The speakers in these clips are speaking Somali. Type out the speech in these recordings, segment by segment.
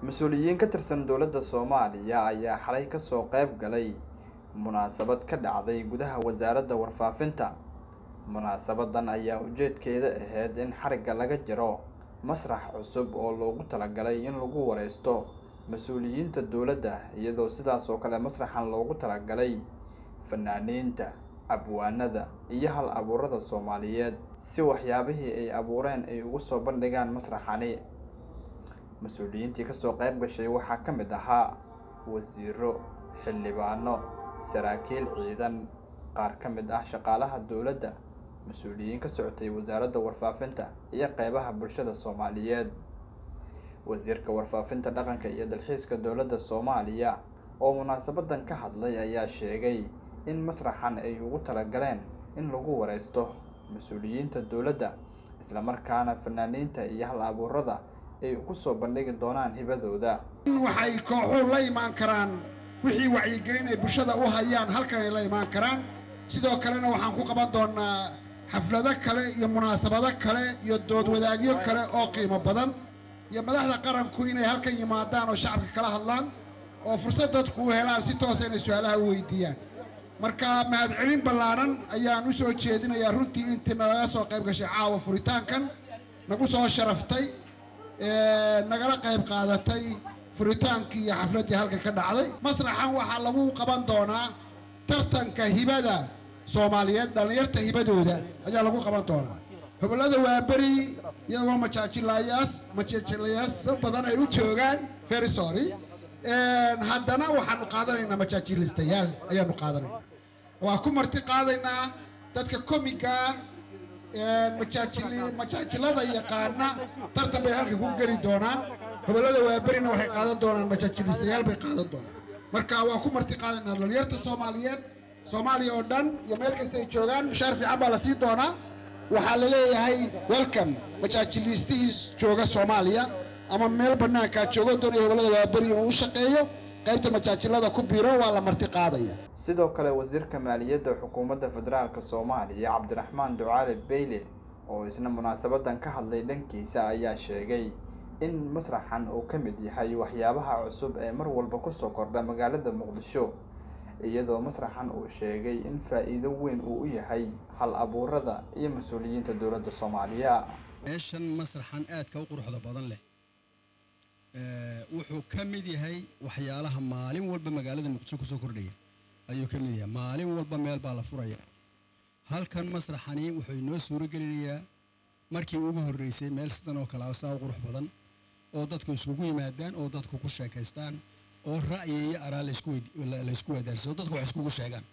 mas-uuliyiin ka tirsan dowladda soomaaliya ayaa xalay kasoo qayb galay munaasabad ka dhacday gudaha wasaaradda warfaafinta munaasabadan ayaa ujeedkeeda ahayd in xarigga laga jiro masrax cusub oo loogu talagalay in lagu wareysto mas-uuliyiinta dowladda iyadoo sidaas oo kale masraxan loogu talagalay fanaaniinta abwaanada iyo hal abuurada soomaaliyeed si waxyaabihii ay abuureen ay ugu soo bandhigaan masraxani mas-uuliyiintii kasoo qayb gashay waxaa ka mid ahaa wasiiro xildhibaano saraakiil ciidan qaar ka mid ah shaqaalaha dowladda mas-uuliyiin ka socotay wasaaradda warfaafinta iyo qeybaha bulshada soomaaliyeed wasiirka warfaafinta dhaqanka iyo dalxiiska dowladda soomaaliya oo munaasabadan ka hadlay ayaa sheegay in masraxan ay ugu talagaleen in lagu wareysto mas-uuliyiinta dowladda islamarkaana fanaaniinta iyo hal abuurada ay ku soo bandhigi doonaan hibadooda waxay kooxuhu la imaan karaan wixii wacyigelin ay bulshada u hayaan halkan ay la imaan karaan sidoo kalena waxaan ku qaban doonnaa xaflado kale iyo munaasabado kale iyo dood wadaagyo kale oo qiimo badan iyo madaxda qaranku inay halkan yimaadaan oo shacabka kala hadlaan oo fursad dadku u helaan si toosa inay su-aalaha u weydiiyaan marka mahadcelin ballaadhan ayaan u soo jeedinayaa runtii intii nalaga soo qayb gashay caawa furitaankan nagu soo sharaftay nagala qayb qaadatay furitaankii iyo xafladdii halkan ka dhacday masraxan waxaa lagu qaban doonaa tartanka hibada soomaaliyeed dhallinyarta hibadooda ayaa lagu qaban doonaa hobollada waaberi iyagoo majaajilayaas majaajilayaas badan ay u joogaan very sorry haddana waxaanu qaadanaynaa majaajilistayaal ayaanu qaadanayna waa ku marti qaadaynaa dadka komigaa majaajili majaajilada yaqaana tartan bay halkan ku geli doonaan hobollada waaberina waxay qaadan doonaan majaajilistayaal bay qaadan doonaan marka waa ku marti qaadaynaa dhalinyarta soomaaliyeed soomaaliya oo dhan iyo meel kasta ay joogaan mushaar fiican baa la sii doonaa waxaa la leeyahay welcome majaajiliistihii jooga soomaaliya ama meel bannaankaa joogo doonaya hobollada waaberi inuu u shaqeeyo qaybta majaajilada ku biiro waa la marti qaadaya sidoo kale wasiirka maaliyadda xukuumadda federaalk soomaaliya cabdiraxmaan ducaale beyle oo isna munaasabadan ka hadlay dhankiisa ayaa sheegay in masraxan uu ka mid yahay waxyaabaha cusub ee mar walba kusoo kordha magaalada muqdisho iyadoo masraxan uu sheegay in faa'iido weyn uu u yahay hal abuurada iyo mas-uuliyiinta dowladda soomaaliya meeshan masraxan aadka u quruxda badan leh wuxuu ka mid yahay waxyaalaha maalin walba magaalada muqdisho kusoo kordhaya ayuu ka mid yahay maalin walba meel baa la furaya halkan masraxani wuxuu inoo suuro gelinayaa markii ugu horreysay meel sidan oo kale saa u qurux badan oo dadku iskugu yimaadaan oo dadku ku sheekaystaan oo ra'yi iyo araa laysku wadaarsa oo dadku wax iskugu sheegaan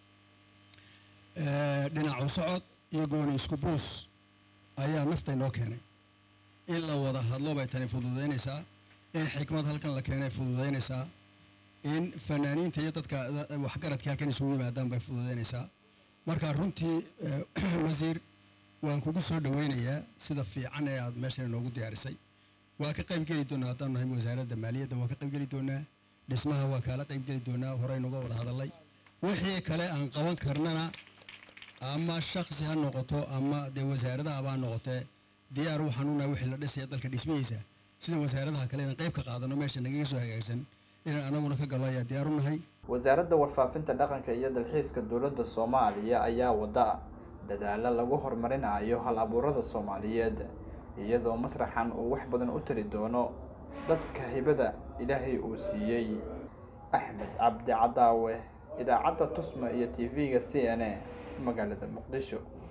dhinacu socod iyo gooni isku buus ayaa nafta inoo keenay in la wada hadlo bay tani fududaynaysaa in xikmad halkan la keenay fududaynaysaa in fanaaniinta iyo dadka waxgaradka halkan isugu yimaadaan bay fududaynaysaa marka runtii wasiir waan kugu soo dhaweynayaa sida fiican ee aad meeshan inoogu diyaarisay waa ka qayb geli doonaa haddaan nahay wasaaradda maaliyadda waa ka qayb geli doonaa dhismaha waa kaala qayb geli doonaa horey nuga wada hadalay wixii kale aan qaban karnana ama shaksi ha noqoto ama dee wasaaradaha baa noqotee diyaar waxaan unahay wixii la dhisaya dalka dhismihiisa sida wasaaradaha kale inaan qayb ka qaadano meesha nagaga soo hagaagsan inaan anaguna ka gallo ayaa diyaar u nahay wasaaradda warfaafinta dhaqanka iyo dalxiiska dowladda soomaaliya ayaa wada dadaalo lagu horumarinayo hal abuurada soomaaliyeed iyadoo masraxan uu wax badan u tari doono dadka hibada ilaahay uu siiyey axmed cabdi cadaawe idaacadda tusma iyo t v-ga c n a magaalada muqdisho